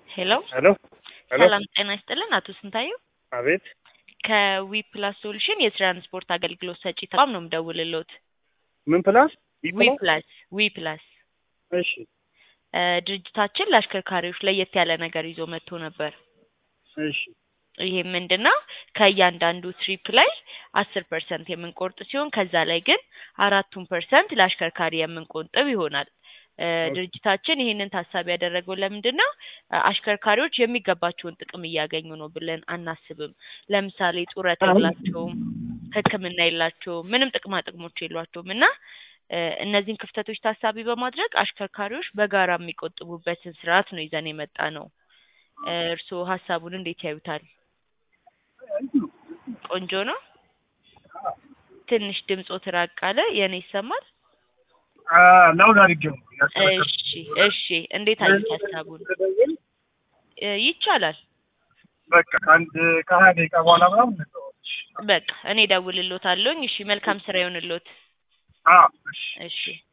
ሄሎ ሄሎ ሄሎ ሰላም ጤና ይስጥልን አቶ ስንታየው አቤት ከዊ ፕላስ ሶሉሽን የትራንስፖርት አገልግሎት ሰጪ ተቋም ነው የምደውልልዎት። ምን ፕላስ ዊ ፕላስ ዊ ፕላስ እሺ እ ድርጅታችን ለአሽከርካሪዎች ለየት ያለ ነገር ይዞ መጥቶ ነበር። እሺ ይሄ ምንድን ነው? ከእያንዳንዱ ትሪፕ ላይ አስር ፐርሰንት የምንቆርጥ ሲሆን ከዛ ላይ ግን አራቱን ፐርሰንት ለአሽከርካሪ የምንቆጥብ ይሆናል። እ ድርጅታችን ይህንን ታሳቢ ያደረገው ለምንድን ነው? እ አሽከርካሪዎች የሚገባቸውን ጥቅም እያገኙ ነው ብለን አናስብም። ለምሳሌ ጡረታ የላቸውም፣ ሕክምና የላቸውም፣ ምንም ጥቅማ ጥቅሞች የሏቸውም እና እ እነዚህን ክፍተቶች ታሳቢ በማድረግ አሽከርካሪዎች በጋራ የሚቆጥቡበትን ስርዓት ነው ይዘን የመጣ ነው። እ እርስዎ ሀሳቡን እንዴት ያዩታል? ቆንጆ ነው። ትንሽ ድምጾት ራቅ አለ። የኔ ይሰማል? ለውድ አድርጌው ነው ያስከረከርኩት። እሺ እሺ። እንዴት አዩት ሀሳቡን? እ ይቻላል። በቃ ከአንድ ከሀያ ደቂቃ በኋላ ምናምን እንተዋወቅሽ። በቃ እኔ እደውልልዎታለሁኝ። እሺ መልካም ስራ ይሆንልዎት። አዎ እሺ እሺ